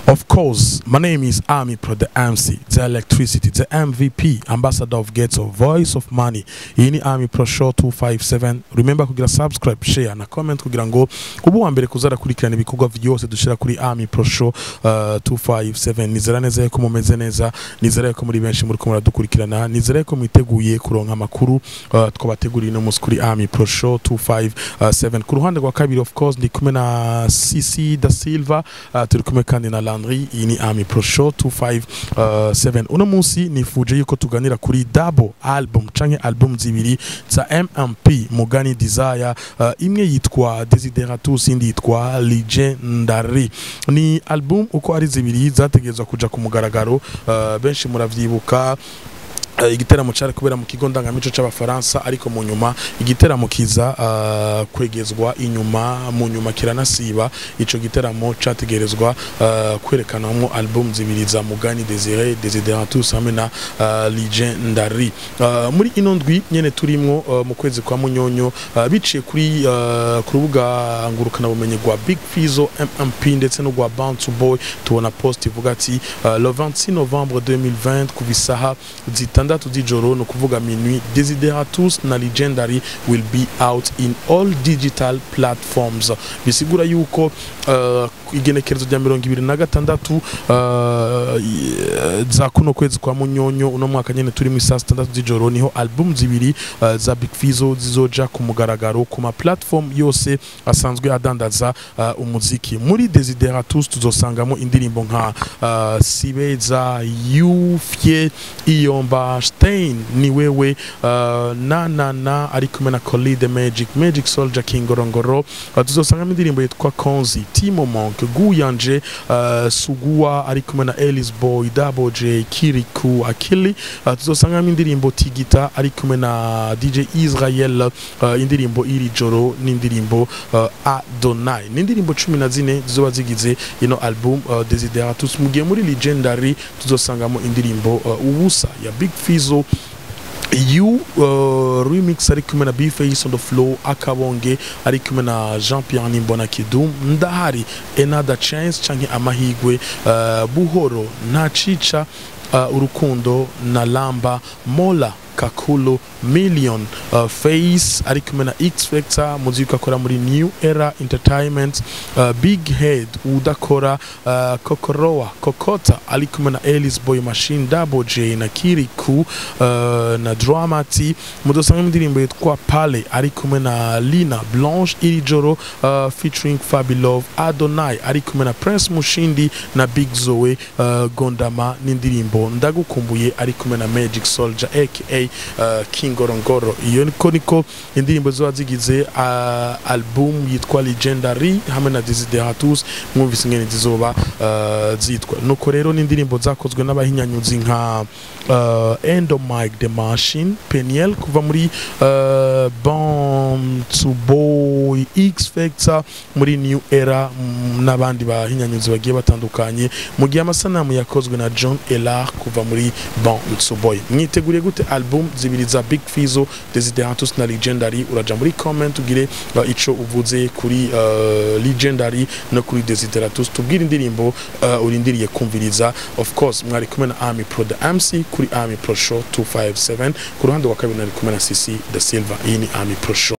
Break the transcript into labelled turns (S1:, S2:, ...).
S1: Of course, my name is Army Pro, the MC, the electricity, the MVP, ambassador of Ghetto, voice of money. Iyi ni Army Pro Show 257. Remember kugira subscribe, share na comment kugira ngo ubu wa mbere kuzara kurikirana ibikorwa byose dushira kuri Army Pro Show uh, 257. Nizera neza yuko mumeze neza, nizera yuko muri benshi muri kumura dukurikirana, nizera yuko mwiteguye kuronka amakuru uh, twabateguriye no musi kuri Army Pro Show 257. Ku ruhande rwa kabiri of course ndi kumwe na CC da Silva, uh, turi kumwe kandi na Landry iyi ni Army Pro Show 257 uno munsi nifuje yuko tuganira kuri double album canke album zibiri za MMP Mugani Desire uh, imwe yitwa Desideratus indi yitwa Legendary ni album uko ari zibiri zategezwa kuja ku mugaragaro uh, benshi muravyibuka Uh, igiteramo cyari kubera mu kigo ndangamico c'abafaransa ariko mu nyuma igiteramo kiza uh, kwegezwa inyuma mu nyuma kiranasiba ico giteramo categerezwa uh, kwerekanamwo album zibiri za Mugani Desire Desideratus hamwe na uh, Legendary uh, muri ino ndwi nyene turimwo uh, mu kwezi kwa munyonyo uh, biciye kuri uh, ku rubuga ngurukana bumenyi rwa Big Fizo MMP ndetse no rwa Bounce Boy tubona post ivuga ati uh, le 26 novembre 2020 kuva isaha zitandatu z'ijoro ni ukuvuga minuit Desideratus na Legendary will be out in all digital platforms bisigura yuko uh, igenekerezo rya mirongo ibiri na gatandatu uh, za kuno kwezi kwa munyonyo uno mwaka nyene turimo isaa sitandatu z'ijoro niho album zibiri uh, za Big Fizo zizoja ku mugaragaro ku ma platform yose asanzwe adandaza uh, umuziki muri Desideratus tuzosangamo indirimbo nka uh, Sibeza Yufye Iyomba Stein ni wewe uh, na na na ari kumwe na Collie the Magic Magic Soldier King Gorongoro uh, tuzosangamo indirimbo yitwa Konzi Timo Monk Guyanje uh, Sugua ari kumwe na Ellis Boy Double J Kiriku Akili uh, tuzosangamo indirimbo Tigita ari kumwe na DJ Israel uh, indirimbo iri joro n'indirimbo uh, Adonai n'indirimbo cumi na zine zizoba zigize ino album uh, Desideratus mu gihe muri Legendary tuzosangamo indirimbo uh, ubusa ya Big Fizo you uh, remix ari kumwe na Bface on the flow akabonge ari kumwe na Jean Pierre Nimbona Kidum ndahari another chance canke amahigwe uh, buhoro nta cica uh, urukundo na lamba mola kakulu million uh, face ari kumwe na x factor muziki akora muri new era entertainment uh, big head udakora uh, kokoroa kokota ari kumwe na Ellis boy machine double j na kiriku uh, na dramati mudosanga indirimbo yitwa pale ari kumwe na lina blanche iri joro uh, featuring fabilove adonai ari kumwe na prince mushindi na big zoe uh, gondama n'indirimbo ndagukumbuye ari kumwe na magic soldier aka uh, king ngorongoro iyo niko niko indirimbo ziba zigize uh, album yitwa legendary hamwe na desideratus mwumvise ingene zizoba uh, zitwa nuko rero n'indirimbo zakozwe n'abahinyanyuzi nka uh, end of mike the machine peniel kuva muri uh, bon to boy x factor muri new era mm, n'abandi bahinyanyuzi bagiye batandukanye mu gihe amasanamu yakozwe na john elar kuva muri bon to boy mwiteguriye gute album zibiri za big fizo desideratus na legendary uraja muri comment ugire uh, ico uvuze kuri uh, legendary no kuri desideratus tubwire indirimbo uh, urindiriye kumviriza of course mwari kumwe na army pro the mc kuri army pro show 257 ku ruhande rwa kabiri nari kumwe na cc the silver iyi ni army pro show